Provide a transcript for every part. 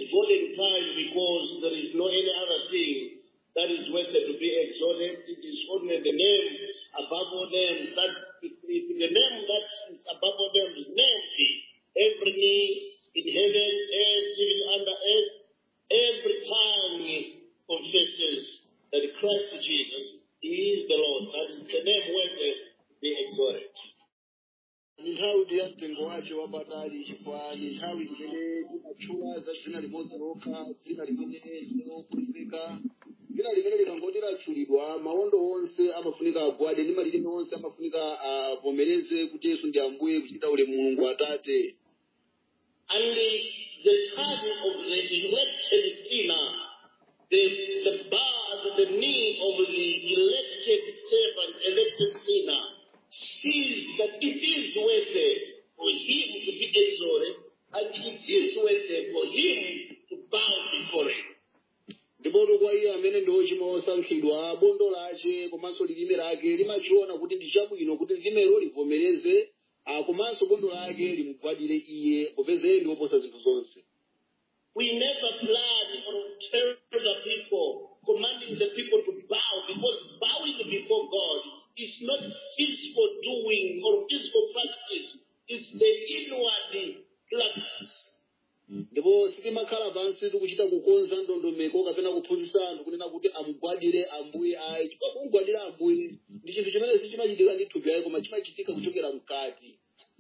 golden time because there is no any other thing that is worthy to be exalted. It is only the name above all names. That if, if the name that is above all names is named, every knee in heaven, earth, even under earth, every tongue confesses that Christ Jesus is the Lord. That is the name worthy to be exalted. ni nthawi ndi ya mtengo wace wapatali chifukwa ni nthawi imene timatchula za dzina limodzi lokha dzina limene lilokhulupirika dzina limene likangoti latchulidwa mawondo onse amafunika agwade ndi malilime onse amafunika avomereze kuti yesu ndi ambuye kuchita ulemu mulungu atate And the, the tongue of the elected sinner, the, the bar, the knee of the elected servant, elected sinner, sees that it is worthy for him to be exalted, and it is worthy for him to bow before him. ndipoto kwa iye amene ndi ochimwa osankhidwa bondo lace komanso lilime lake limachiona kuti ndi chabwino kuti lilimelo livomereze ah, komanso bondo lake limugwadire iye popeza iye ndi woposa zinthu zonse We never plan or tell the people, commanding the people to bow, because bowing before God is not physical doing or physical practice. It's the inward practice. ndipo sitimakhala pansi tikuchita kukonza ndondomeko kapena kuphunzitsa anthu kunena kuti amugwadire ambuye ayi chifukwa kumugwadira ambuye ndi chinthu chimene sichimachitika ndi thupi ayi koma chimachitika kuchokera mkati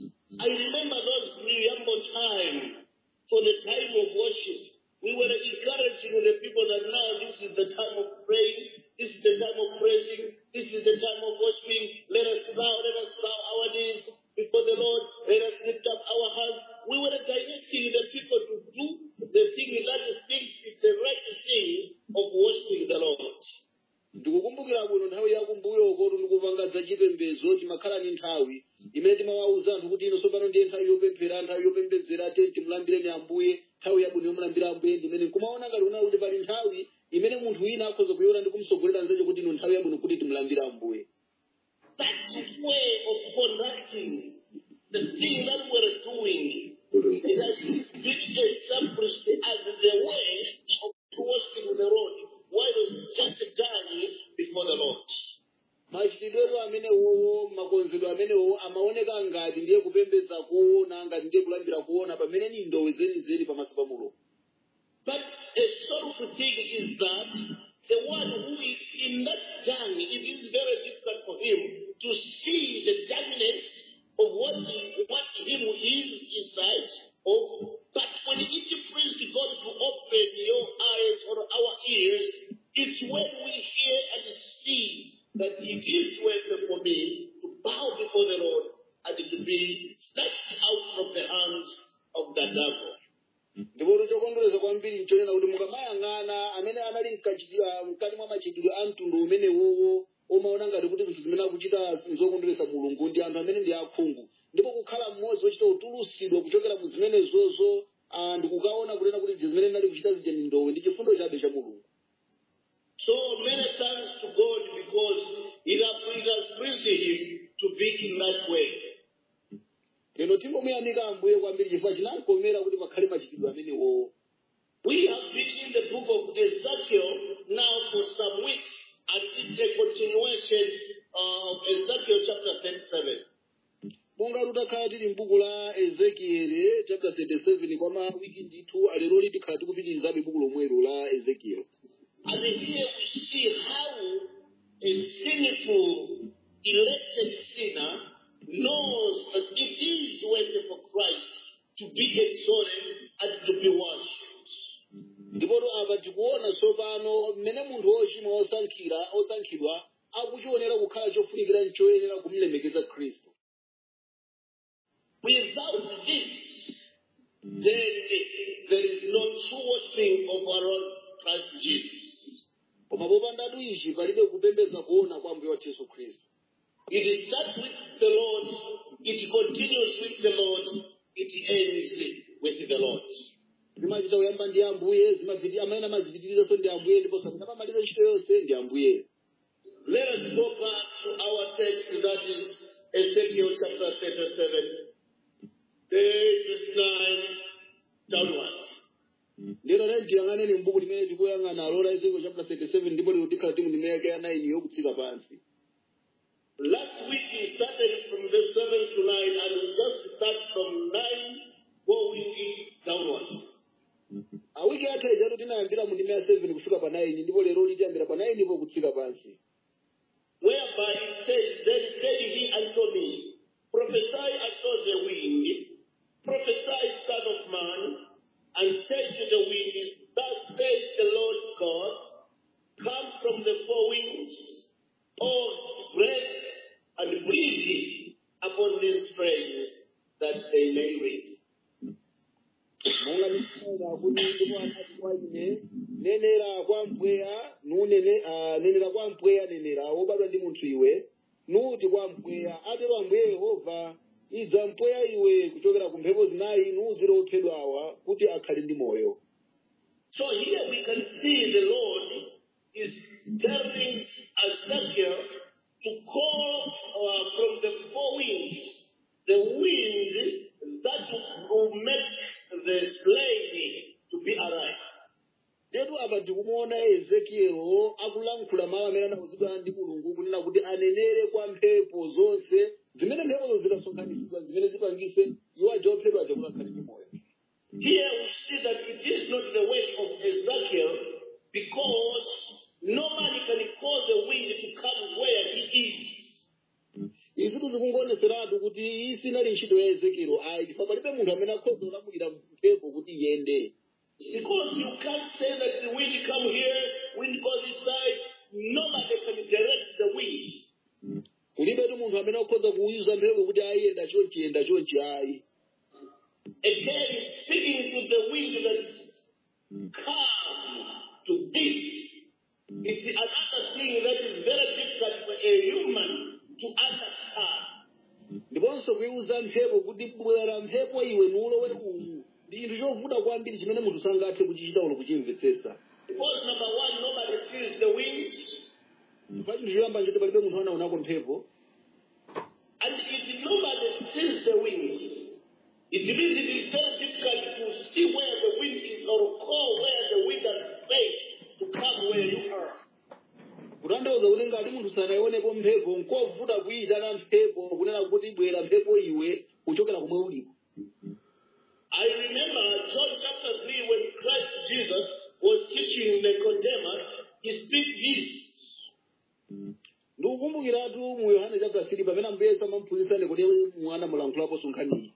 I remember those preamble time for the time of worship. We were encouraging the people that now this is the time of praying, this is the time of praising, this is the time of worshiping. Let us bow, let us bow our knees before the Lord, let us lift up our hands. We were directing the people to do the thing that thinks it's the right thing of worshiping the Lord. ndikukumbukira bwino nthawi yakumbuyoko ndikupanga za chipembedzo timakhala ni nthawi imene timawawuza anthu kuti ino tsopano ndiye nthawi yopemphera nthawi yopembedzera tenti timulambireni ambuye nthawi yabwino yomulambira ambuye ndimene kumaona ngati kunali kuti pali nthawi imene munthu wina akhoza kuyiona ndi kumsogolera nzeche kuti ino nthawi yabwino kuti timulambire ambuye That way of conducting the thing that we're doing, it has been established as the way of worshiping the Lord, while it's just done before the Lord. machitidwewo amenewo makonzedwe amenewo amaoneka ngati ndiye kupembedza kuona ngati ndiye kulambira kuona pamene ni ndowe zenizeni pamaso pa mulungu But a sorrowful thing is that the one who is in that dung, it is very difficult for him to see the darkness of what, he, what him is inside of. But when it pleased God to open your eyes or our ears, it's when we hear and see that it is worth for me to bow before the Lord and to be snatched out from the hands of the devil. ndipo chokondwereza kwambiri nchonena kuti mukamayang'ana amene anali mkachiti- ah, mkati mwa machitidwe a mtundu umenewowo omaona ngati kuti zinthu zimene akuchita zokondweresa mulungu ndi anthu amene ndi akhungu ndipo kukhala mmodzi wochita utulusidwa kuchokera mu zimenezozo ah, ndikukaona kunena kuti zimene ndinali kuchita zija ndi ndowe ndi chifundo chabe cha mulungu So many thanks to God because it has, it has pleased Him to be in that way. lero tingomuyamika ambuye kwambiri chifukwa chinamkomera kuti pakhale machitidwe amenewowo We have been in the book of Ezekiel now for some weeks, and it's a continuation of Ezekiel chapter 37. monga tutakhala tili m'buku la ezekieli chapter 37 kwa mawiki ndithu alero tikhala tikupitirizabe buku lomwelo la ezekieli And here we see how a sinful, elected sinner knows that it is worthy for Christ to be exalted and to be worshipped. ndipoto apa tikuona tsopano mmene munthu wochimwa osankhira osankhidwa akuchionera kukhala chofunikira nchoyenera kumlemekeza khristu Without this, then there is no true worshiping of our Lord Christ Jesus. koma popandatu ichi palibe kupembedza kuona kwa mbuye wathu yesu khristu It starts with the Lord, it continues with the Lord, it ends with the Lord. zimachita kuyamba ndi ambuye zimapiti- amene amazipitirizaso ndi ambuye ndipo sapita pamaliza ntchito yonse ndi ambuye Let us go back to our text that is Ezekiel chapter 37, verse 9 downwards. ndino naye tiyang'aneni mbuku limene tikuyang'ana alola ezekiel chapter 37 ndipo lero tikhala timu ndime yake ya 9 yokutsika pansi Last week we started from verse 7 to 9 and we just start from 9 going downwards. awiki atha ijatu tinayambira mu ndime ya 7 kufika pa 9 ndipo lero litiyambira pa 9 ipo kutsika pansi Whereby it says, Then said he unto me, Prophesy unto the wind, prophesy, son of man, and say to the wind, Thus says the Lord God, Come from the four winds, O breath, and breathe upon these friends, that they may read. monga ndikuona kuti ndipo anati kwa ine nenera kwa mpweya nunene ah, nenera kwa mpweya nenera wobadwa ndi munthu iwe nuti kwa mpweya atero ambuye yehova idza mpweya iwe kuchokera ku mphepo zinayi nuuzire ophedwawa kuti akhale ndi moyo So here we can see the Lord is telling Ezekiel to call uh, from the four winds, the wind that will make the slain to be alive. tetu apa tikumuona ezekielo akulankhula mawu amene anauzidwa ndi mulungu kunena kuti anenere kwa mphepo zonse zimene mphepozo zikasonkhanitsidwa zimene zipangise iwo aja ophedwa aja kuti akhale ndi moyo Here we see that it is not the work of Ezekiel because no man can cause the wind to come where he is. izitu zikungoneseratu kuti iyi sinali ntchito ya ezekielo ayi chifukwa palibe munthu amene akhoza kulamulira mphepo kuti iyende Because you can't say that the wind come here, wind goes this side. Nobody can direct the wind. kulibetu munthu amene akhoza kuuza mphepo kuti ayenda chonchi yenda chonchi ayi Again, speaking to the wind that come to this. It's another thing that is very difficult for a human to understand. ndiponso kuiuza mphepo kuti bwera mphepo iwe nulowe umu ndi chinthu chovuta kwambiri chimene munthu sangathe kuchichita ulo kuchimvetsetsa Because number one, nobody sees the winds. pa chinthu choyamba nchoti palibe munthu anaonako mphepo And if nobody sees the winds, it means it is very difficult to see where the wind is or call where the wind has stayed to come where you are. kutanthauza kuti ngati munthu sanayionepo mphepo nkovuta kuyitana mphepo kunena kuti bwera mphepo iwe kuchokera kumwe uliko I remember John chapter 3 when Christ Jesus was teaching Nicodemus, he speak this. ndikukumbukiratu mu yohane chapter 3 pamene ambuye yesu amamphunzitsa nikodemo mwana mulankhulapo sunkhaniyi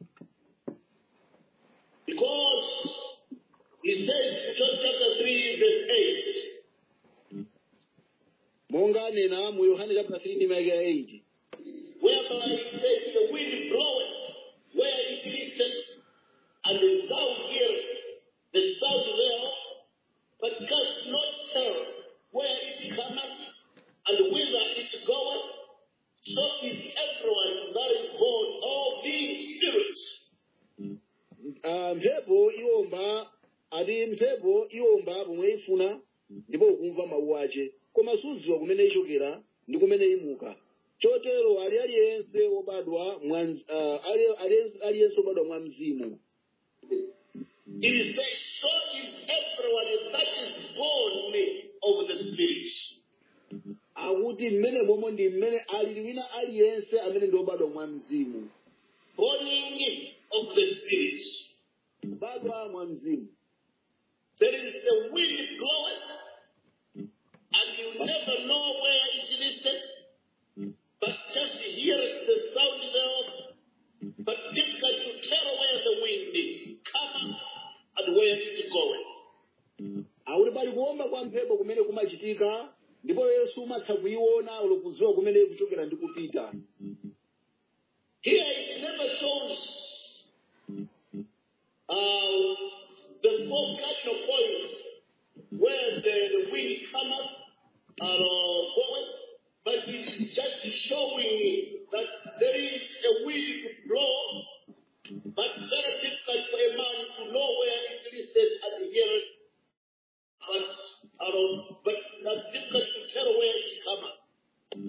Because he says, John chapter 3 verse 8, monga anena mu yohane chapter 3 ndi mayake ya 8 whereby he says, The wind bloweth where it listeth, and thou hearest the sound thereof, but canst not tell where it cometh and whither it goeth. So is everyone that is born of the Spirit. Ah, mphepo iwomba ati mphepo iwomba pomwe ifuna ndipo ukumva mawu ace koma sudziwa kumene ichokera ndi kumene imuka chotero ali aliyense wobadwa mwa mz- ah, ali- ali- aliyense wobadwa mwa mzimu He says, So is everyone that is born of the Spirit. akuti mmene momwe ndi mmene alili wina aliyense amene ndi wobadwa mwa mzimu Born of the Spirit. kubadwa mwa mzimu There is the wind blowing, and you never know where it listeth, but just hear the sound thereof, but difficult to tell where the wind cometh and where it goeth. akuti pali kuwomba kwa mphepo kumene kumachitika ndipo yesu umatha kuiona ulo kudziwa kumene kuchokera ndi kupita Here it never shows uh, the four cardinal points where the, the wind cometh or uh, goeth, but it's just showing that there is a wind to blow, but very difficult for a man to know where it listed and hear it, but, uh, but not difficult to tell where it cometh.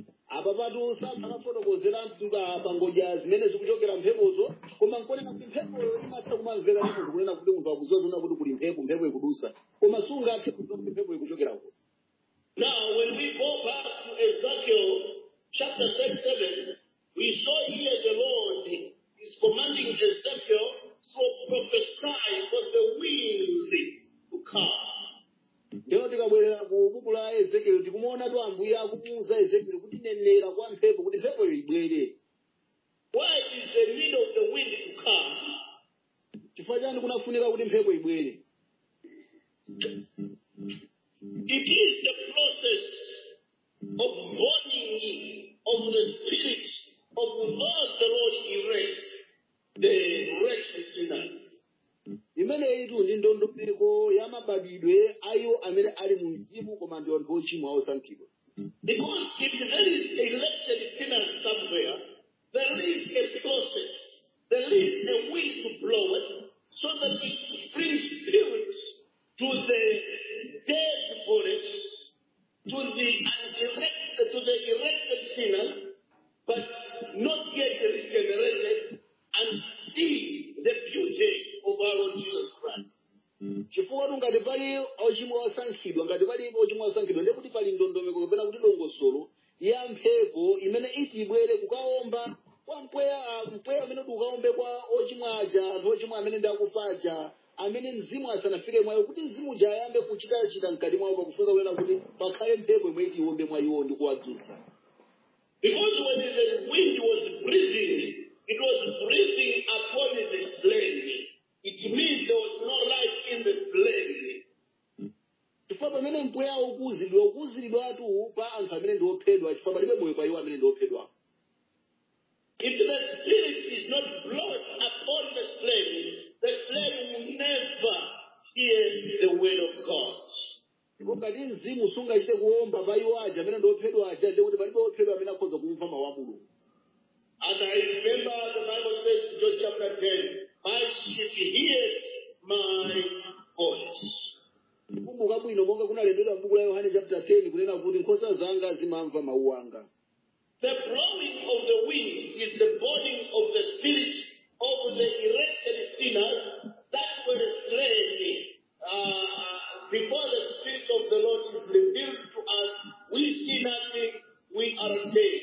apa patu sakafotokozera mtuka pangodya zimene zikuchokera mphepozo koma nkonena kuti mphepoyo imatha kumamveka ndi munthu kunena kuti munthu akudziwa zona kuti kuli mphepo mphepo ikudusa koma sungathe kudziwa kuti mphepo ikuchokerako Now, when we go back to Ezekiel chapter 37, we saw here the Lord is commanding Ezekiel to prophesy for the winds to come. ndino tikabwerera ku buku la ezekieli tikumuonatu ambuye akumuwuza ezekieli kuti nenera kwa mphepo kuti mphepoyo ibwere Why is the need of the wind to come? chifukwa chani kunafunika kuti mphepo ibwere It is the process of burning of the spirit of those the Lord erect, the wretched sinners. imeneyitu ndi ndondomeko ya mabadwidwe a iwo amene ali mu mzimu koma ndi anthu ochimwa osankhidwa Because if there is elected sinners somewhere, there is a process, there is a wind to blow it, so that it brings spirit to the dead bodies, to the unerected, to the erected sinners, but not yet regenerated, and see the beauty of our Lord Jesus Christ. chifukwa tu ngati pali ochimwa osankhidwa ngati pali ochimwa osankhidwa ndiye kuti pali ndondomeko kapena kuti dongosolo ya mphepo imene iti ibwere kukaomba kwa mpweya ah, mpweya amene kuti ukaombe kwa ochimwa aja anthu ochimwa amene ndi akufa aja amene mzimu asanafike mwayo kuti mzimu uja ayambe kuchitachita mkati mwawo pakufunza kunena kuti pakhale mphepo imwe iti iwombe mwa iwo ndi kuwadzutsa Because when the wind was breathing, it was breathing upon the slain. It means there was no life in the slain. chifukwa pamene mpweya ukuwuziridwa ukuwuziridwatu pa anthu amene ndi ophedwa chifukwa palibe moyo pa iwo amene ndi ophedwa If the spirit is not blown upon the slain, the slain will never hear the word of God. ndipo ngati mzimu sungachite kuomba pa iwo aja amene ndi ophedwa aja ndiye kuti palibe ophedwa amene akhoza kumva mawu a mulungu And I remember the Bible says in John chapter 10, My sheep hears my voice. kumbuka bwino monga kunalembedwa m'buku la yohane chapter 10 kunena kuti nkhosa zanga zimamva mawu anga The blowing of the wind is the burning of the spirit of the erected sinners that were slain. Uh, before the spirit of the Lord is revealed to us, we see nothing, we are dead.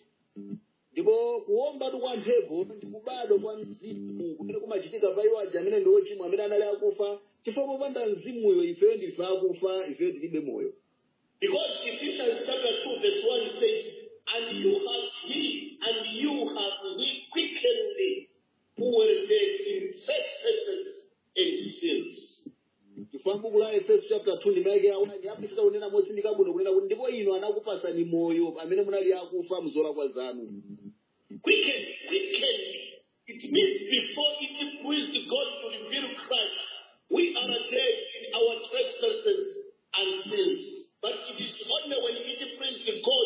ndipo kuombatu kwa mphepo ndi kubadwa kwa mzimu kumene kumachitika pa iwo aja amene ndi ochimwa amene anali akufa chifukwa popanda mzimuyo ifeyo ndife akufa ifeyo tilibe moyo Because Ephesians chapter 2 verse 1 says, And you have he, and you have he quickened who were dead in trespasses and sins. chifukwa m'buku la efeso chapter 2 ndimayike awani apitisa kunena motsindika bwino kunena kuti ndipo inu anakupasani moyo amene munali akufa muzolakwa zanu Quickened, quickened. It means before it pleased God to reveal Christ, we are dead in our trespasses and sins. But it is only when it pleased God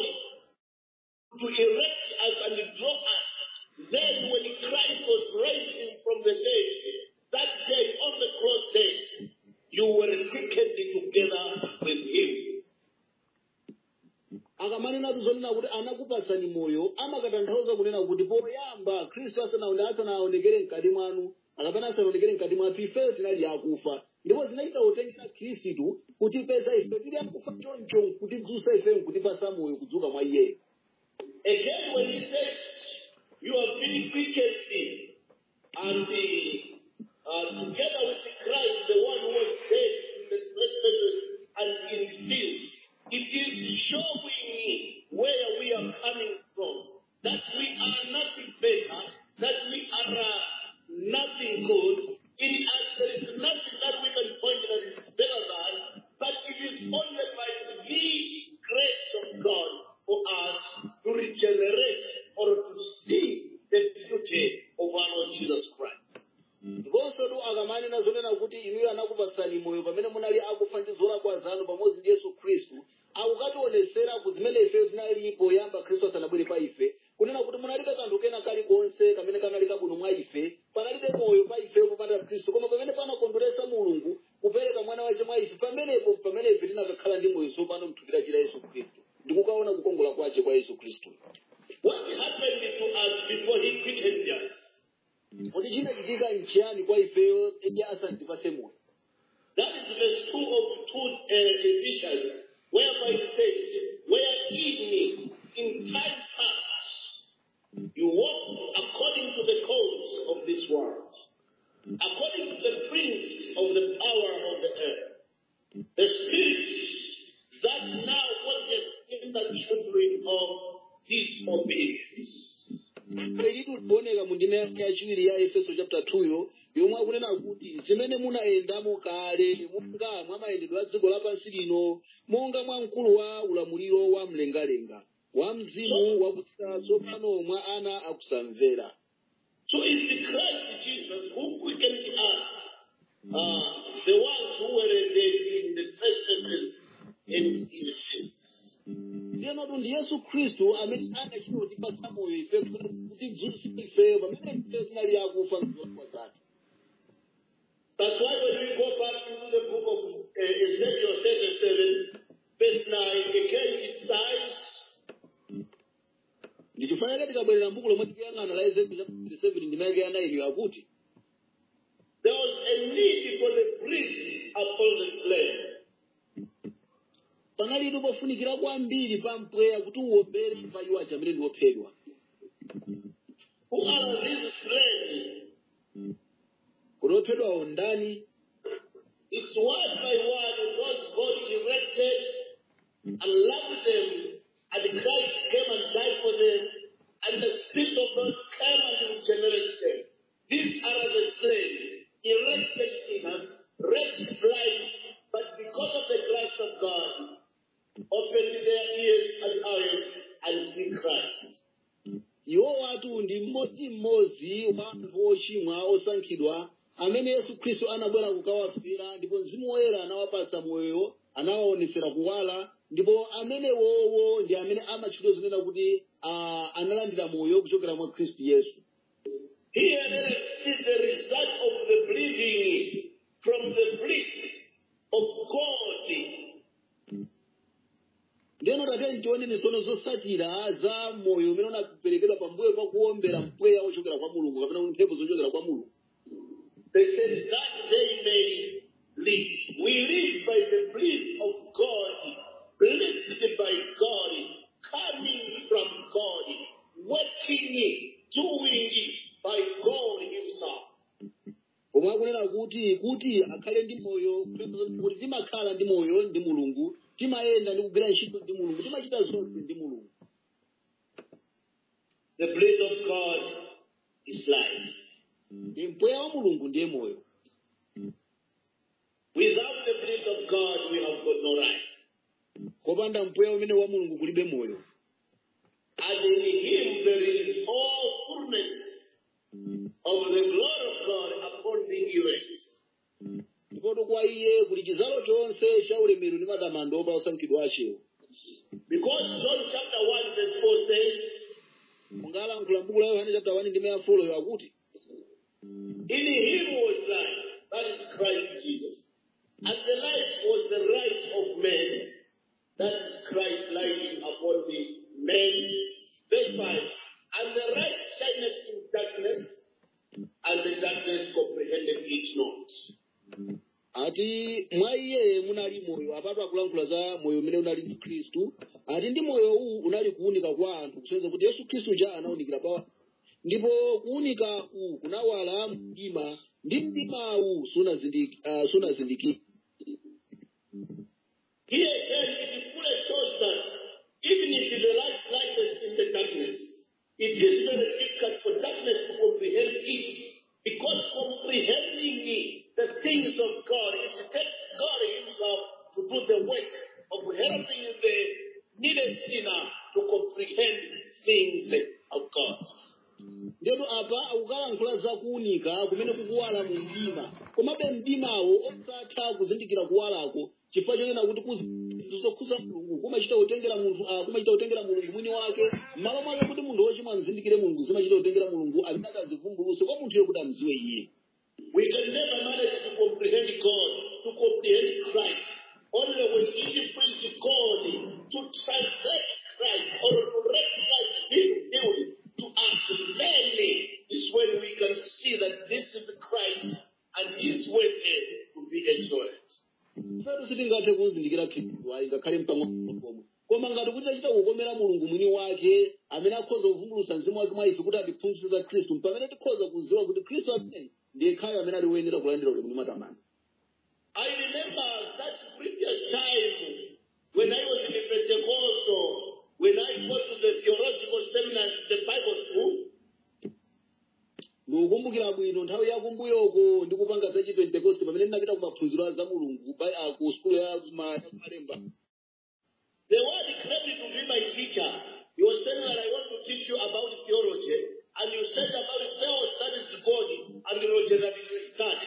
to erect us and draw us, then when Christ was raised from the dead, that day on the cross day, you were quickened together with Him. akamanena zonena kuti anakupasani moyo amakatanthauza kunena kuti poyamba khristu asanaone asanaonekere mkati mwanu akapena asanaonekere mkati mwathu ifeyo tinali akufa ndipo zinachita kutengera khristu kutipeza ife tili akufa choncho kutidzutsa ifeyo nkutipasa moyo kudzuka mwa iyeyo Again, when he says, You have been quickened and the, uh, together with Christ, the one who was dead in the trespasses and in sins, it is showing where we are coming from. That we are nothing better, that we are uh, nothing good. In us, there is nothing that we can point that is better than, but it is only by the grace of God for us to regenerate or to see the beauty of our Lord Jesus Christ. ndiponso tu akamanena zonena kuti inuyo anakupasani moyo pamene munali akufa ndi zolakwa zanu pamodzi ndi yesu khristu akukationesera ku zimene ifeyo tinali poyamba khristu asanabwere pa ife kunena kuti munalibe kanthu kena kalikonse kamene kanali kabwino mwa ife panalibe moyo pa ifeyo popanda khristu koma pamene panakondweresa mulungu kupereka mwana wace mwa ife pamenepo pamene ife tinakakhala ndi moyo tsopano mthupi la yesu khristu ndikukaona kukongola kwace kwa yesu khristu What happened to us before he quickened us? kodi chinachitika nchiyani kwa ifeyo edi asandipase moyo That is verse 2 of 2 uh, Ephesians, whereby it says, Wherein in time past you walked according to the course of this world, according to the prince of the power of the earth, the spirit that now worketh in the children of disobedience. ilitu kuoneka mu ndime yachiwiri ya efeso chapter 2 yo yomwe akunena kuti zimene munayendamo kale monga mwa mayendedwe a dziko lapansi lino monga mwa mkulu wa ulamuliro wa mlengalenga wa mzimu wakutsika tsopano mwa ana akusamvera So it's the Christ Jesus who quickened us, uh, the ones who were dead in the trespasses and in sins. ndiyenotu ndi yesu khristu amene anachita kutipatsa moyo ife kuti dzutsa ifeyo pamene ife tinali akufa mzolakwa zathu That's why when we go back into the book of uh, Ezekiel 37, verse 9, again it says, ndichifanira tikabwerera mbuku lomwe tikuyang'ana la ezekiel 37 ndimayike ya 9 yakuti there was a need for the priest upon the slave. panalitu pofunikira kwambiri pa mpweya kuti uwombere pa iwo aja amene ndi ophedwa Who are these slaves? kuti ophedwawo ndani It's one by one those God erected and loved them, and Christ came and died for them, and the Spirit of God came and regenerated them. These are the slaves, erected sinners, raised blind, but because of the grace of God, opened their ears and eyes and see Christ. iwo watu ndi mmodzimmodzi wa anthu ochimwa osankhidwa amene yesu khristu anabwera kukawafera ndipo mzimu woyera anawapatsa moyo anawaonetsera kuwala ndipo amenewowo ndi amene amatchedwa zonena kuti ah, analandira moyo kuchokera mwa khristu yesu Here let us see the result of the breathing from the breath of God ndiyeno tate ntione misono zosatira za moyo umene unaperekedwa pambuyo pa kuombera mpweya ochokera kwa mulungu kapena kuti mphepo zochokera kwa mulungu They said that they may live. We live by the breath of God, blessed by God, coming from God, working, doing by God Himself. omwe akunena kuti kuti akhale ndi moyo kuti timakhala ndi moyo ndi mulungu timayenda ndi kugwira ntchito ndi mulungu timachita zonse ndi mulungu The breath of God is life. ndi mpweya wa mulungu ndiye moyo Without the breath of God, we have got no life. kopanda mpweya umene wa mulungu kulibe moyo And in Him there is all fullness of the glory of God upon the elect. ndipoto kwa iye kuli chizalo chonse cha ulemerero ndi matamando opa osankhidwa achewo Because John chapter 1 verse 4 says, mungalankhula mbuku la yohane chapter 1 ndime yafoloyo akuti In him was life, that is Christ Jesus. And the life was the right of men, that is Christ lighting upon the men. Verse 5. And the light shineth in darkness, and the darkness comprehended it not. ati mwa iye munali moyo apatu akulankhula za moyo umene unali ndi khristu ati ndi moyo uwu unali kuwunika kwa anthu kusonyeza kuti yesu khristu ja anawunikira pa ndipo kuwunika uwu kunawala mdima ndi mdimawu sunazindiki- ah, sunazindikira Here again, it fully shows that even if the light lighteth in the darkness, it is very difficult for darkness to comprehend it. Because comprehending the things of God, it takes God Himself to do the work of helping the needed sinner to comprehend things of God. ndiyatu apa akukalankhula za kuwunika kumene kukuwala mu mdima komabe mdimawo osatha kuzindikira kuwalako chifukwa chonena kuti kuzi- zokhuza mulungu kumachita kutengera munthu ah, kumachita kutengera mulungu mwini wake m'malo mwake kuti munthu wochimwa amzindikire mulungu zimachita kutengera mulungu amene akazivumbuluse kwa munthuyo kuti amziwe iye We can never manage to comprehend God, to comprehend Christ, only when it brings God to translate Christ or to let Christ be revealed to us, then is when we can see that this is Christ and his way to be exalted. ifetu sitingathe kuzindikira khristu ayi ngakhale mpang'ono pomwe koma ngati kuti tachita kukomera mulungu mwini wake amene akhoza kuvumbulutsa mzimu wake mwa ife kuti atiphunzitse za khristu pamene tikhoza kuziwa kuti khristu amene ndiye khayo amene ali woyenera kulandira ulemu ndi matamando I remember that previous time when I was in the Pentecostal, when I go to the theological seminar, the Bible school, ndikukumbukira bwino nthawi yakumbuyoko ndikupanga za chipentekoste pamene ndinapita ku maphunziro a za mulungu pa- ah, ku sukulu ya kuma- ya kumalemba the word claimed to be my teacher. He was saying that I want to teach you about theology, and you said about Theos, that is God, and theology that is study.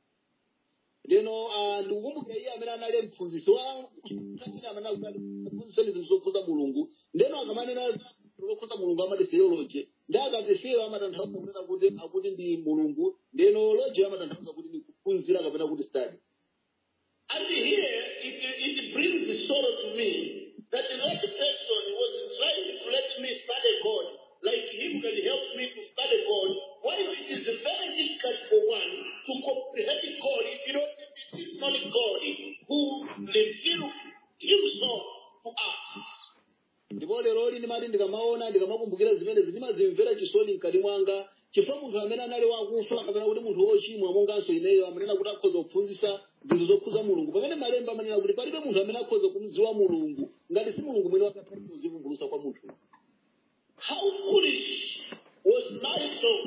ndeno ah, ndikukumbukira iye amene anali mphunzitsi wa amene amene akuphunzitseni zinthu zokhuza mulungu ndeno akamanena lokhuza mulungu amati theology ndi akati theo amatanthauza kunena kuti akuti ndi mulungu ndeno logi amatanthauza kuti ndi kuphunzira kapena kuti study And here, it, it brings sorrow to me that that person was trying to let me study God, like him can help me to study God, while it is very difficult for one to comprehend God if you don't, if it is not God who revealed himself to us. ndipo lero lini ndimati ndikamaona ndikamakumbukira zimenezi ndimazimvera chisoni mkati mwanga chifukwa munthu amene anali wakufa kapena kuti munthu wochimwa monganso ineyo amanena kuti akhoza kuphunzitsa zinthu zokhuza mulungu pamene malemba amanena kuti palibe munthu amene akhoza kumziwa mulungu ngati si mulungu mwene wakatali kuzivumbulutsa kwa munthu How foolish was Nigel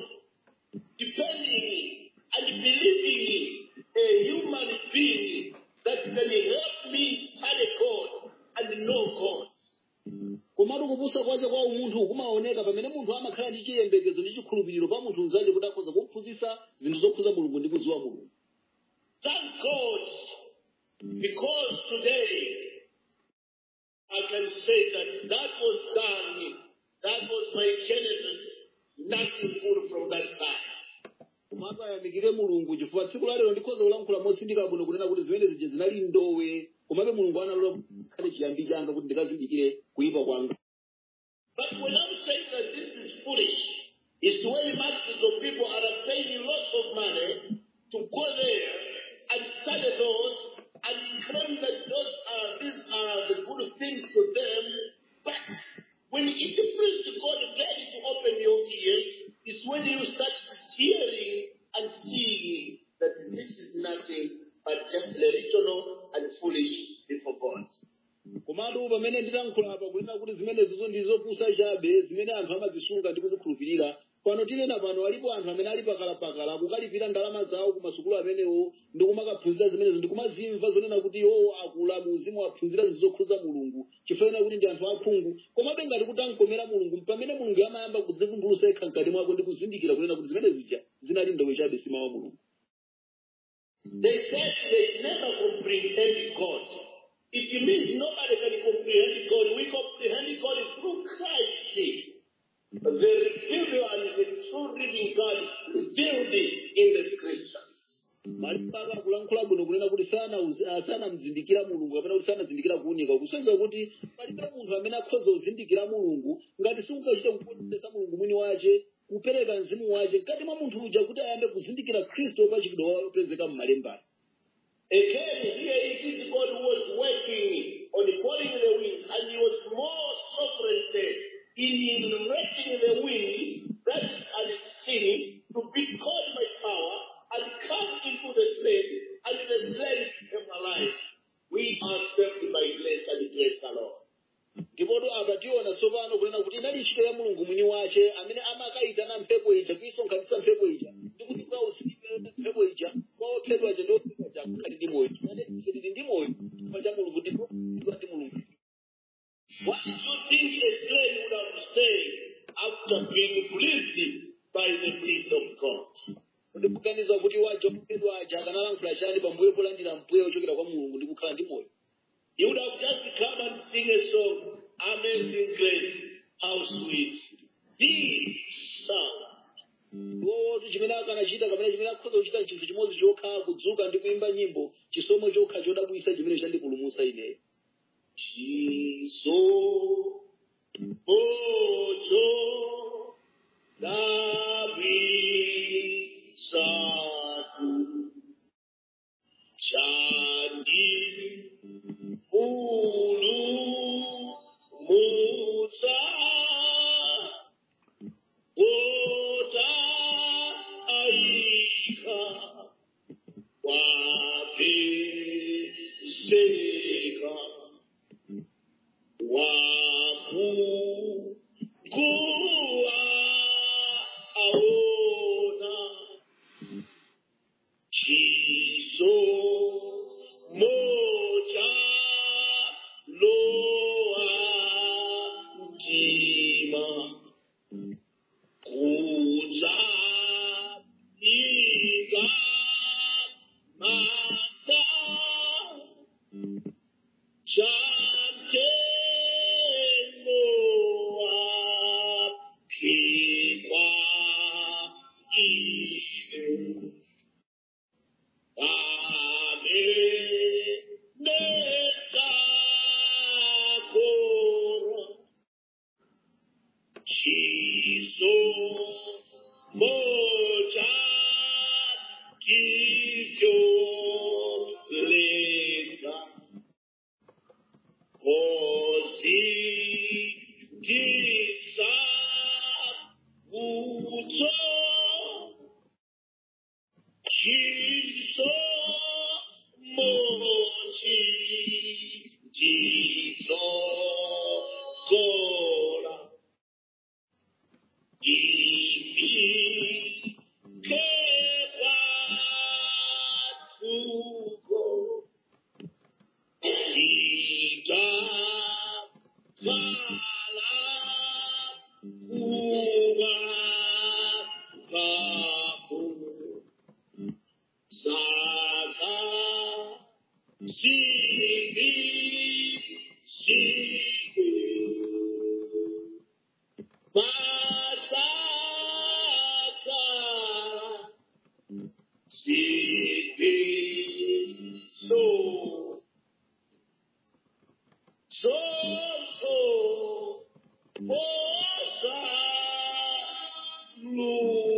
depending and believing a human being that can help me study God and know God. komatu kupusa kwace kwa umunthu kumaoneka pamene munthu amakhala ndi chiyembekezo ndi chikhulupiriro pa munthu unzace kuti akhoza kumphunzitsa zinthu zokhuza mulungu ndi kuziwa mulungu Thank God because today I can say that that was done. That was my genesis. Nothing good from that side. komatu ayamikire mulungu chifukwa tsiku lalero ndikhoza kulankhula motsindika bwino kunena kuti zimene zija zinali ndowe komabe mulungu analola khale chiyambi changa kuti ndikazindikire kuyipa kwanga But when I'm saying that this is foolish, it's when masses of people are paying lots of money to go there and study those and claim that those are these are the good things to them. But when it pleases to God ready to open your ears, is when you start hearing and seeing that this is nothing but just religious and foolish before God. komatu pamene ndilankhula apa kunena kuti zimenezizo ndi zopusa chabe zimene anthu amazisunga ndi kuzikhulupirira pano tinena pano alipo anthu amene ali pakalapakala akukalipira ndalama zawo ku masukulu amenewo ndi kumakaphunzira zimenezo ndi kumazimva zonena kuti iwowo akula mu uzimu aphunzira zinthu zokhuza mulungu chifukwa kuti ndi anthu akhungu komabe ngati kuti ankomera mulungu pamene mulungu amayamba kudzivumbulutsa yekha mkati mwako ndi kuzindikira kunena kuti zimene zija zinali ndowe chabe si mawu a mulungu They said they never comprehend God. It means nobody can comprehend God. We comprehend God through Christ. The revealed and the true living God revealed in the scriptures. malipaka akulankhula bwino kunena kuti sanamzindikira mulungu kapena kuti sanazindikira kuunika kusonyeza kuti palibe munthu amene akhoza kuzindikira mulungu ngati singachite kuponderesa mulungu mwini wace kupereka mzimu wace mkati mwa munthu uja kuti ayambe kuzindikira khristu pachikidwa wopezeka m'malembani Again, here it is God who was working on calling the wind, and he was more sovereign in directing the wind that is unseen to be called by power and come into the slave, and the slave became alive. We are saved by grace and grace alone. ndipoto apa tiona tsopano kunena kuti inali ntchito ya mulungu mwini wace amene amakayitana mphepo ija kuyisonkhanitsa mphepo ija ndi kuti kwa usiku mphepo ija kwa ophedwa aja ndi ophedwa aja akukhali ndi moyo tili ndi moyo chifukwa cha mulungu ndipo tiwa ndi mulungu What do you think a slave would have said after being breathed by the breath of God? kuti kuganiza kuti waja ophedwa aja akanalankhula chani pambuyo polandira mpweya ochokera kwa mulungu ndi kukhala ndi moyo He would have just come and sing a song, Amazing Grace, how sweet the sound. wowotu chimene akanachita kapena chimene akhoza kuchita chinthu chimodzi chokha kudzuka ndi kuyimba nyimbo chisomo chokha chodabwisa chimene chandipulumutsa ineyo Jesus, Mojo Nabi Satu Chandi Ulu Musa Ota Aika Wapi Seka Waku Kua Aona Chiso Moja Loa Jima Kuza Iga Mata Chante Moa Kiwa Ibe Ame Neta Kora Chiso Moja Kikyo Leza Ozi Kisa Uto Chiso Moji Jiso Gora Ibi Kewa Ugo Ita Kala Uwa Kapu Saka Sibi Sibi Masaka Sibi So So So Osa Lu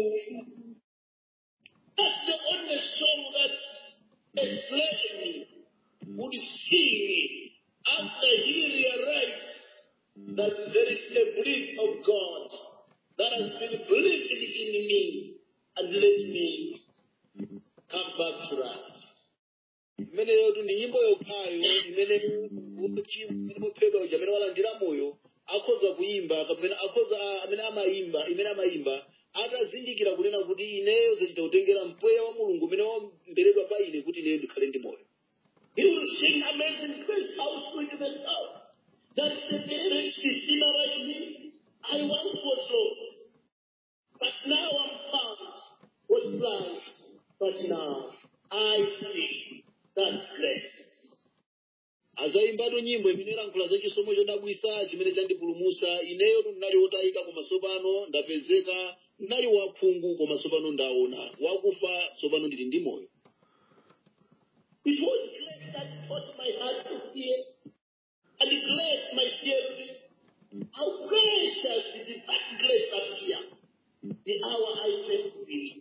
That's the only song that a slave would sing after he realized that there is a breath of God that has been breathed in me and let me come back to life. imeneyo tu ndi nyimbo yokhayo imene uchi- imene muphedwa uja amene walandira moyo akhoza kuyimba kapena akhoza amene amayimba imene amayimba atazindikira kunena kuti ineyo zachita kutengera mpweya wa mulungu umene wamberedwa pa ine kuti ineyo ndikhale ndi moyo He will sing amazing grace, how sweet the sound. That the parents is sinner like me. I once was lost, but now I'm found. Was blind, but now I see. That's grace. azayimbatu nyimbo imene ilankhula za chisomo chodabwisa chimene chandipulumusa ineyo ndinali wotayika koma tsopano ndapezeka ndinali wakhungu koma tsopano ndaona wakufa tsopano ndili ndi moyo It was grace that taught my heart to fear, and grace my fear. How gracious did that grace appear the hour I first believed.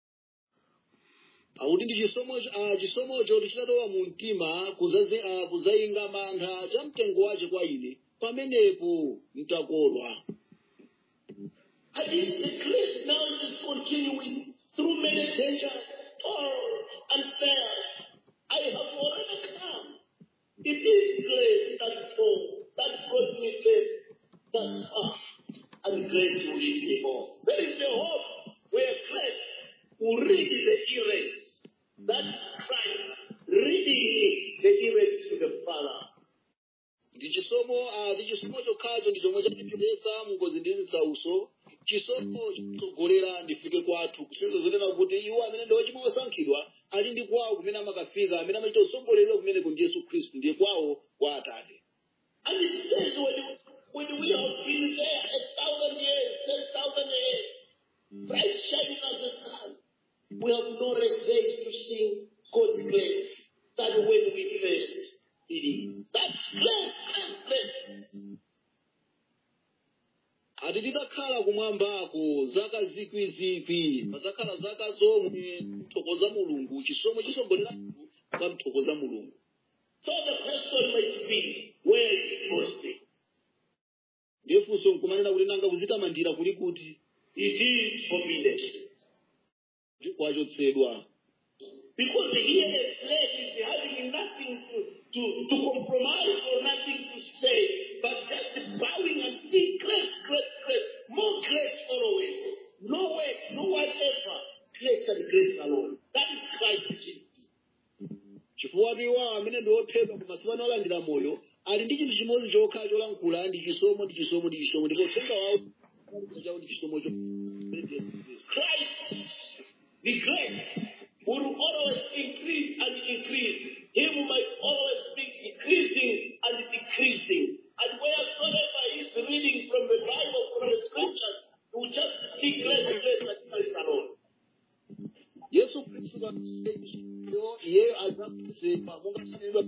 akuti ndi chisomo ah, chisomocho tichitatowa mu mtima kuzazi- ah, kuzayinga mantha cha mtengo wace kwa ine pamenepo mtakolwa And if the grace now is continuing through many dangers, toil, and fears, I have already come. It is grace that told, that brought me safe thus far, and grace will lead me home. There is a hope where grace will read the errors. That is Christ reading the errors to the Father. ndi chisomo ah, ndi chisomo chokhacho ndi chomwe chatipeza mungozi ndi nsauso chisomo chitsogolera ndifike kwathu kusiyeza zonena kuti iwo amene ndi ochimwa osankhidwa ali ndi kwawo kumene amakafika amene amachita usogolerero kumeneko ndi yesu khristu ndiye kwawo kwa atate And it says when, when we have been there a thousand years, ten thousand years, bright shining as the sun, we have no rest days to sing God's grace that when we first believe. That's grace, grace, grace. ati titakhala kumwambako zaka zikwizikwi pazakhala zaka zomwe mthokoza mulungu chisomo chisombolera kwa mthokoza mulungu So the question might be, where is boasting? ndiye funso nkumanena kuti nanga kuzitamandira kuli kuti It is forbidden. kwachotsedwa Because here a slave is having nothing to, to, to compromise or nothing to say, but just bowing and saying, grace, grace, grace, more grace always. No works, no whatever. Grace and grace alone. That is Christ Jesus. chifukwa iwo amene ndi ophedwa koma sipano olandira moyo ali ndi chinthu chimodzi chokha cholankhula ndi chisomo ndi chisomo ndi chisomo ndipo uthenga wawo chawo ndi chisomo cho Christ, the grace, will always increase and increase. Him might always be decreasing and decreasing. And wheresoever he is reading from the Bible, from the scriptures, he will just see grace, grace, and grace alone. yesu khristu yo iyeyo adzakwezedwa monga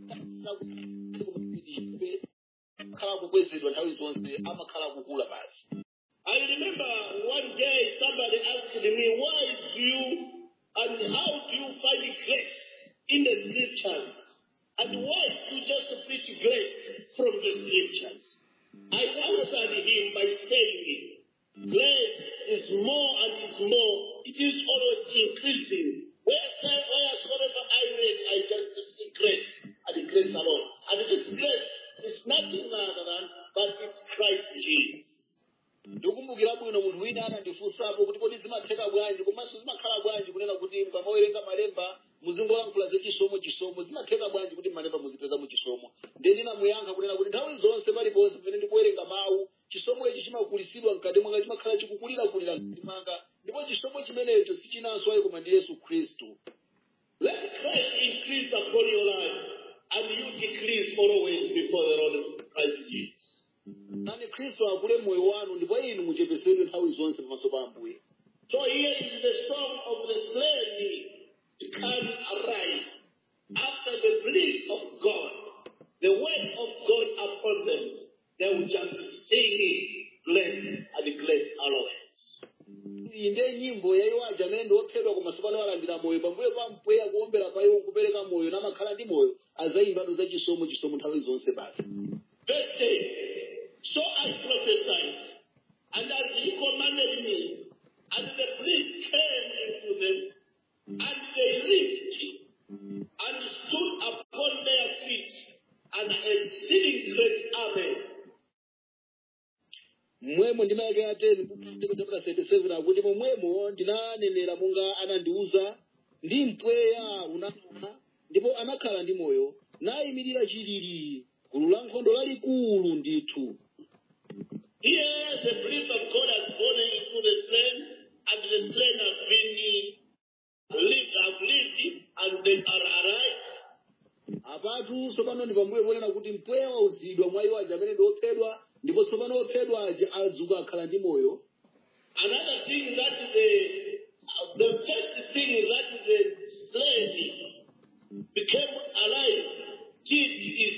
khala kukwezedwa nthawi zonse amakhala kukula basi I remember one day somebody asked me, why do you and how do you find grace in the scriptures? And why do you just preach grace from the scriptures? I answered him by saying, grace is more and is more. It is always increasing. Wherever, wheresoever I read, I just see grace and grace alone. And this grace is nothing other than, but it's Christ Jesus. ndikumbukira bwino munthu wina anandifunsapo kuti kodi zimatheka bwanji komanso zimakhala bwanji kunena kuti mukamawerenga malemba muzingolankhula za chisomo chisomo zimatheka bwanji kuti malemba muzipeza mu chisomo ndiye ndinamuyankha kunena kuti nthawi zonse paliponse pamene ndikuwerenga mawu chisomo ichi chimakulisidwa mkati mwanga chimakhala chikukulirakulira mkati mwanga ndipo chisomo chimenecho sichinanso ayi koma ndi yesu khristu Let Christ increase upon your life, and you decrease always before the Lord Christ Jesus. nani khristu akule moyo wanu ndipo inu muchepesedwe nthawi zonse pamaso pa ambuye So here is the song of the slave become arrive after the bliss of God, the word of God upon them. They will just sing it, bless and bless always. iyi ndiye nyimbo yayiwaja amene ndi ophedwa koma sopano alandira moyo pambuyo pa mpweya kuombera pa iwo kupereka moyo namakhala ndi moyo azayimbado za chisomo chisomo nthawi zonse basi Verse 10. So I prophesied, and as he commanded me, and the bliss came into them, and they lived, and stood upon their feet, an exceeding great army. mmwemo ndimayake ateni chapter 37 akuti momwemo ndinanenera monga anandiuza ndi mpweya unakhala ndipo anakhala ndi moyo nayimirira chilili gulu la nkhondo lalikulu ndithu Here the breath of God has gone into the slain, and the slain have been lived, have lived, and they are alive. apatu tsopano ndi pambuyo ponena kuti mpweya wauzidwa mwa iwo aja amene ndi ophedwa ndipo tsopano ophedwa aja adzuka akhala ndi moyo Another thing that the uh, the first thing that the slave became alive did is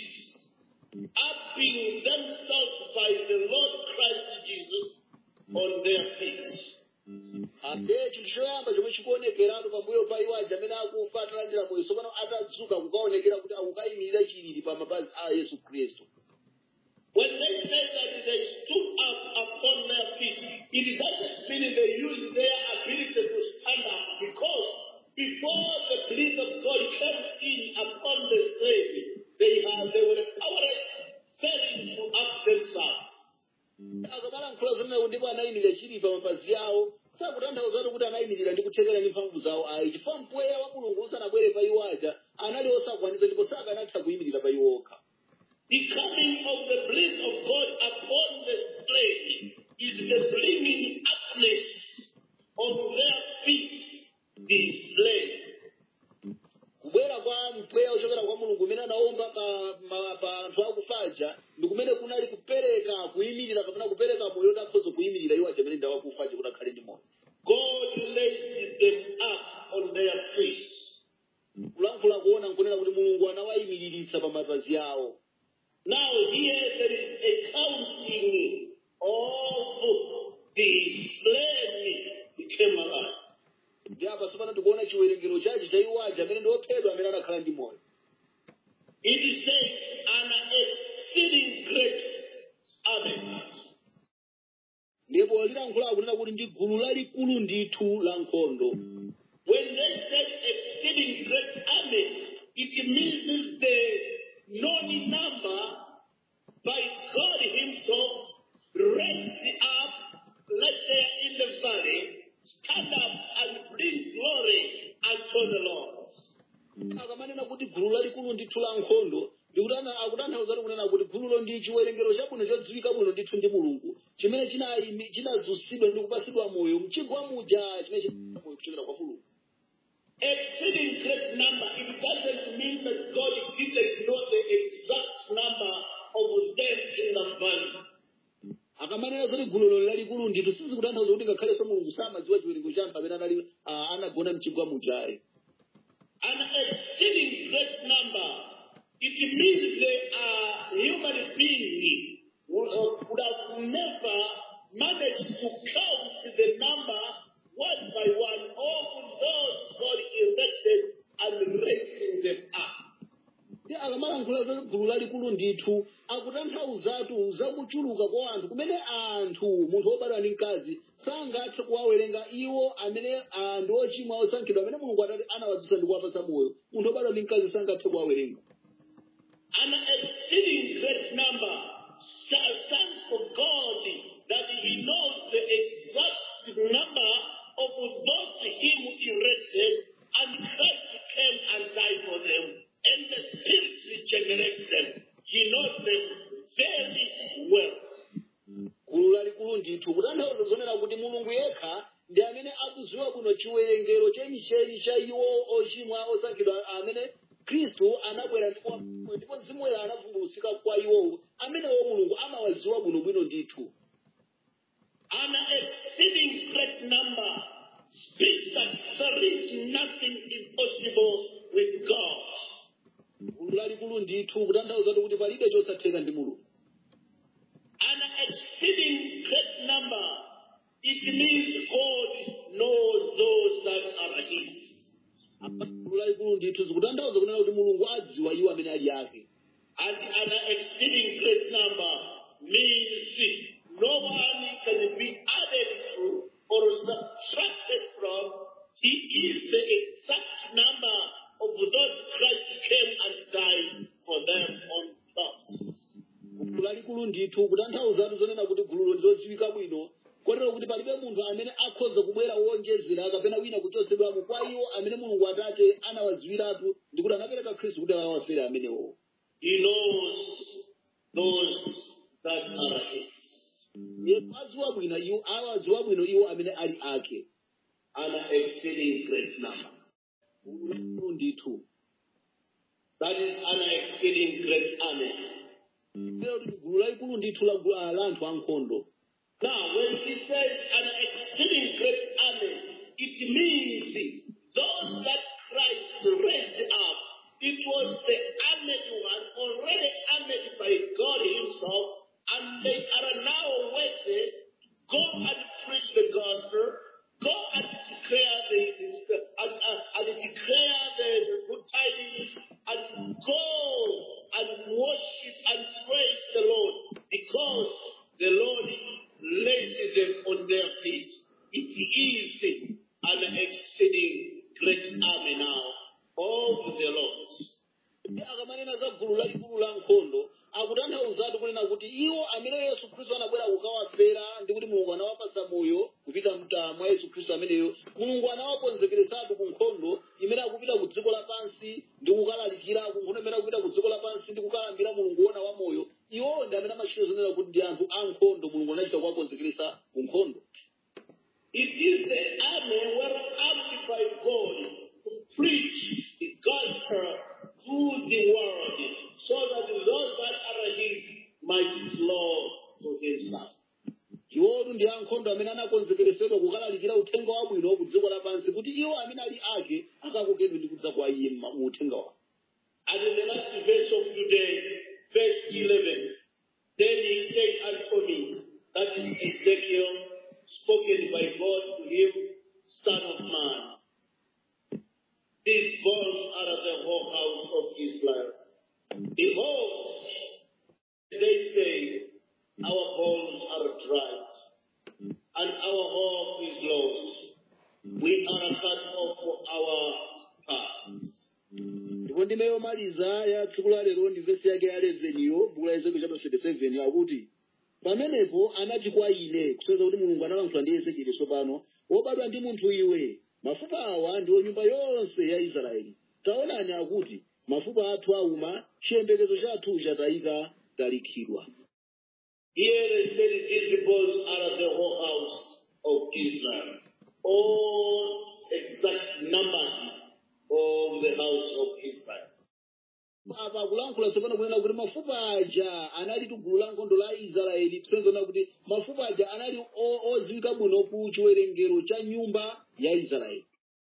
upping themselves by the Lord Christ Jesus on their feet. ande chinthu choyamba chomwe chikuonekeratu pambuyo pa iwo aja amene akufa atalandira moyo tsopano atadzuka kukaonekera kuti akukayimirira chilili pa mapazi a yesu khristu When they say that they stood up upon their feet, it doesn't mean they use their ability to stand up because before the breath of God came in upon the slave, they had they were powerless, failing to up themselves. akamalankhula zonawo ndipo anayimirira chilili pa mapazi awo sakutanthauzatu kuti anayimirira ndi kuthekera ndi mphamvu zawo ayi chifukwa mpweya wa mulungu usanabwere pa iwo aja anali osakwanitsa ndipo sakanatha kuyimirira pa iwo okha The coming of the breath of God upon the slave is the bringing upness on their feet, the slave. kubwera kwa mpweya ochokera kwa mulungu umene anaomba pa, ma- pa anthu akufaja ndi kumene kunali kupereka kuyimirira kapena kupereka moyo kuti akhoza kuyimirira iwo aja amene ndi akufaja kuti akhale ndi moyo God raised them up on their feet. kulankhula kuona nkunena kuti mulungu anawayimiriritsa pa mapazi awo Now here there is a counting of the slain became alive. ndi apa sipano tikuona chiwerengero chachi cha iwo aja amene ndi ophedwa amene anakhala ndi moyo It says an exceeding great army. ndipo lilankhula akunena kuti ndi gulu lalikulu ndithu la nkhondo When they said exceeding great army, it means the known number by God Himself raised up, let there in the valley, stand up and bring glory unto the Lord. akamanena kuti gulu lalikulu ndithu la nkhondo ndikutana akutanthauza kunena kuti gululo ndi chiwerengero chabwino chodziwika bwino ndithu ndi mulungu chimene chinayimi- chinadzutsidwa ndi kupasidwa moyo mchigwa muja chimene china moyo kuchokera kwa mulungu Exceeding great number, it doesn't mean that God didn't know the exact number of them in the valley. akamanena zoti gululo lalikulu ndithu sizikutanthauza kuti ngakhalenso mulungu samadziwa chiwerengero cha anthu amene anali ah, anagona mchigwa mujayo An exceeding great number, it means they are human beings who uh, would have never managed to count the number one by one of those God erected and raising them up. ndi akamalankhula za gulu lalikulu ndithu akutanthauzatu zakuchuluka kwa anthu kumene anthu munthu wobadwa ndi mkazi sangathe kuwawerenga iwo amene ah, ndi ochimwa osankhidwa amene mulungu atati anawadzutsa ndi kuwapasa moyo munthu wobadwa ndi mkazi sangathe kuwawerenga An exceeding great number sta- stands for God that He knows the exact number of those Him erected, and Christ came and died for them, and the Spirit regenerates them. He knows them very well. gulu lalikulu ndithu kutanthauza zonena kuti mulungu yekha ndi amene akudziwa bwino chiwerengero chenicheni cha iwo ochimwa osankhidwa amene khristu anabwera ndipo ndipo mzimu woyera anavumbulutsika kwa iwowo amenewo mulungu amawadziwa bwinobwino ndithu An exceeding great number speaks that there is nothing impossible with God. gulu lalikulu ndithu kutanthauza kuti palibe chosatheka ndi mulungu an exceeding great number, it means God knows those that are His. gulu lalikulu ndithu zikutanthauza kunena kuti mulungu adziwa iwo amene ali ake And an exceeding great number means no one can be added to or subtracted from. He is the exact number of those Christ came and died for them on cross. gulu lalikulu ndithu kutanthauzatu zonena kuti gululo ndilodziwika bwino kotero kuti palibe munthu amene akhoza kubwera wonjezera kapena wina kuchosedwamo kwa iwo amene mulungu atate anawadziwiratu ndi kuti anapereka khristu kuti awafere amenewo He knows those that are His. yesu adziwa bwino iwo awadziwa bwino iwo amene ali ake An exceeding great number. gulu lalikulu ndithu That is an exceeding great army. lero kuti gulu lalikulu ndithu la gu- ah, la anthu ankhondo Now, when he says an exceeding great army, it means those that Christ raised up. It was the armed one, already armed by God Himself, and they are now worthy. Go and preach the gospel. Go and declare the, the and, and, and declare the, the good tidings, and go and worship and praise the Lord, because the Lord laid them on their feet. It is an exceeding great army now of the Lord. ndi akamanena za gulu lalikulu la nkhondo akutanthauzatu kunena kuti iwo amene yesu khristu anabwera kukawafera ndi kuti mulungu anawapasa moyo kupita mta mwa yesu khristu ameneyo mulungu anawakonzekeresatu ku nkhondo imene akupita ku dziko lapansi ndi kukalalikira ku nkhondo imene akupita ku dziko lapansi ndi kukalambira mulungu wona wa moyo iwowo ndi amene amachita zonena kuti ndi anthu ankhondo mulungu anachita kuwakonzekeresa ku nkhondo It is the army were armed by God to preach the gospel to the world so that those that are his might flow to himself. iwotu ndi ankhondo amene anakonzekeresedwa kukalalikira uthenga wabwino ku dziko lapansi kuti iwo amene ali ake akakokedwe ndi kudza kwa iye ma- mu uthenga wawo And in the last verse of today, verse 11, then he said unto me, that is Ezekiel spoken by God to him, Son of Man. These bones are the whole house of Israel. Behold, they say, our bones are dried, and our hope is lost. We are cut off for our paths. ndipo ndime yomaliza ya tsiku la lero ndi vesi yake ya 11 yo buku la ezekiel chapter 37 akuti pamenepo anati kwa ine kusonyeza kuti mulungu analankhula ndi ezekieli tsopano wobadwa ndi munthu iwe mafupa awa ndiwo nyumba yonse ya israeli taonani akuti mafupa athu auma chiyembekezo chathu chatayika talikhidwa Here they said these bones are the whole house of Israel. All exact numbers of the house of Israel. apa akulankhula tsopano kunena kuti mafupa aja anali gulu la nkhondo la israeli kusonyeza kuti mafupa aja anali o- odziwika bwino ku chiwerengero cha nyumba ya israeli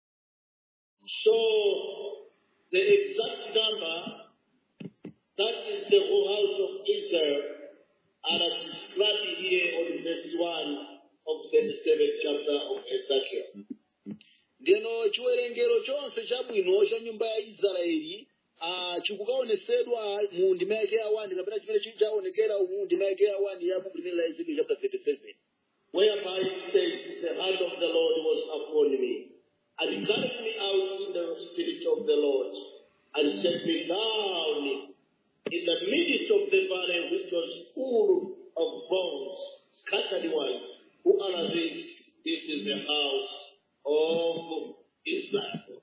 So the exact number, that is the whole house of Israel, are described here on verse 1 of the 37th chapter of Ezekiel. ndeno chiwerengero chonse chabwino cha nyumba ya israeli ah, chikukaonesedwa mu ndima yake ya 1 kapena chimene chi- chaonekera mu ndima yake ya 1 ya buku limene la ezekiel chapter 37 whereby it says, The hand of the Lord was upon me, and carried me out in the spirit of the Lord, and set me down in the midst of the valley which was full of bones, scattered ones. Who are these? This is the house of Israel.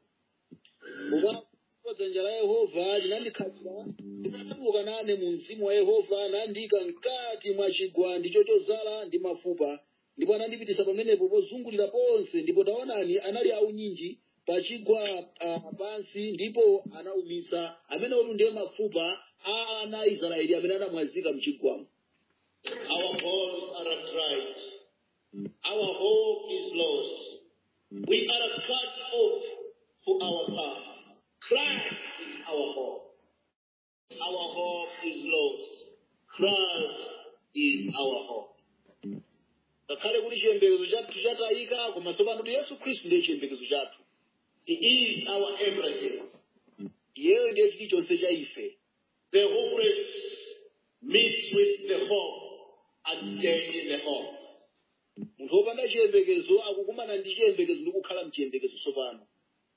Ndipo dzanja la yehova linandikhalira ndinatuluka nane mu mzimu wa yehova nandiyika mkati mwa chigwandi chochozala ndi mafupa ndipo anandipitisa pamenepo pozungulira ponse ndipo taonani anali aunyinji pachigwa uh, pansi ndipo anaumitsa amene otu ndiye mafupa a ana a israeli amene anamwazika mchigwamo Our bones are dried. Our hope is lost. We are cut off for our paths. Christ is our hope. Our hope is lost. Christ is our hope. ngakhale kuti chiyembekezo chathu chatayika koma tsopano kuti yesu khristu ndiye chiyembekezo chathu He is our everything. iyeyo ndiye chilichonse cha ife The hopeless meets with the hope and stay in the hope. munthu wopanda chiyembekezo akukumana ndi chiyembekezo ndi kukhala mchiyembekezo tsopano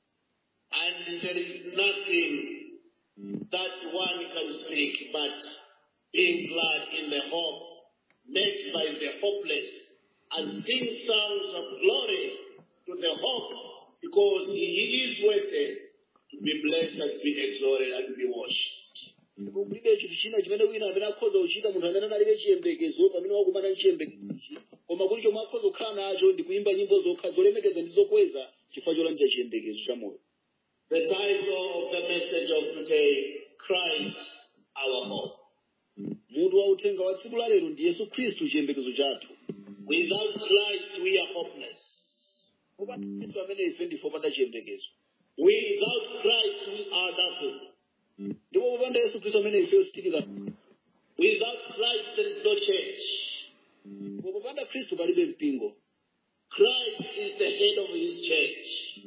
And there is nothing that one can speak but being glad in the hope made by the hopeless and sing songs of glory to the hope because he is worthy to be blessed and be exalted and be worshipped. ndipo kulibe chinthu china chimene wina amene akhoza kuchita munthu amene analibe chiyembekezo pamene wakumana ndi chiyembekezochi koma kuti chomwe akhoza kukhala nacho ndi kuyimba nyimbo zokha zolemekeza ndi zokweza chifukwa cholandira chiyembekezo cha moyo The title of the message of today, Christ our hope. mutu wa uthenga wa tsiku la lero ndi yesu khristu chiyembekezo chathu Without Christ we are hopeless. popanda khristu amene ife ndife opanda chiyembekezo Without Christ we are nothing. ndipo popanda yesu khristu amene ife sitilika Without Christ there is no church. ndipo popanda khristu palibe mpingo Christ is the head of his church.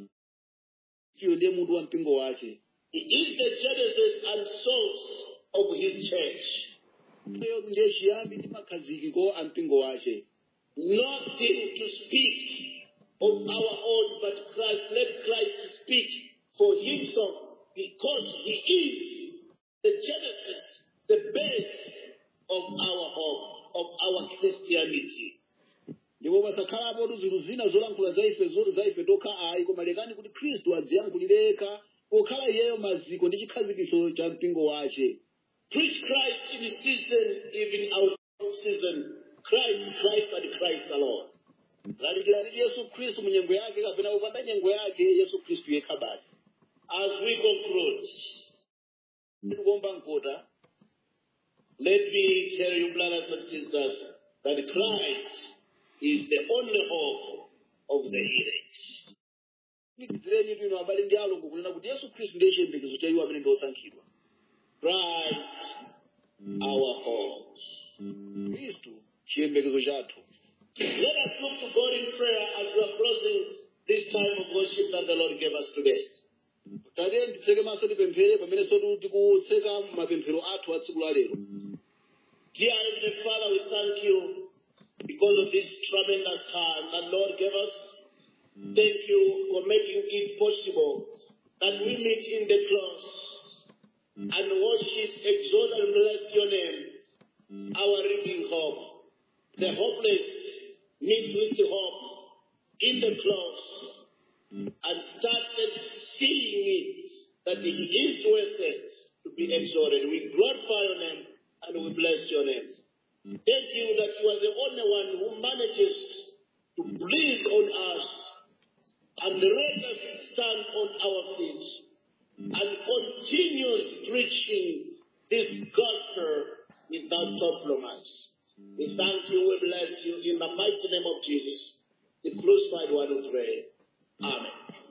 iye ndiye mutu wa mpingo wace He is the genesis and source of his church. iyeyo ndiye chiyambi ndi makhazikiko a mpingo wace Nothing to speak of our own but Christ. Let Christ speak for himself because he is the genesis, the base of our hope, of our Christianity. ndipo pasakhalapo zinthu zina zolankhula za ife zo- za ife tokha ayi koma lekani kuti khristu adziyankhulireka pokhala iyeyo maziko ndi chikhazikiso cha mpingo wace Preach Christ in season, even out of season. Christ, Christ, and Christ alone. lalikirani yesu khristu mu nyengo yake kapena popanda nyengo yake yesu khristu yekha basi As we conclude, tikuomba mkota let me tell you, brothers and sisters, that Christ is the only hope of the elect. nikizireni twino abale ndi alongo kunena kuti yesu khristu ndiye chiyembekezo cha iwo amene ndi osankhidwa Christ, our hope. khristu chiyembekezo chathu Let us look to God in prayer as we are closing this time of worship that the Lord gave us today. tatiye nditseke maso tipemphere pamene sotu tikutseka mapemphero athu a tsiku la lero Dear Heavenly Father, we thank you because of this tremendous time that Lord gave us. Thank you for making it possible that we meet in the close and worship, exalt, and bless your name, our living hope. The hopeless meet with the hope in the close and started seeing it that it is worth it to be exalted. We glorify your name and we bless your name. Thank you that you are the only one who manages to breathe on us and let us stand on our feet and continues preaching this gospel without compromise. We thank you, we bless you in the mighty name of Jesus, the crucified one we pray. Amen.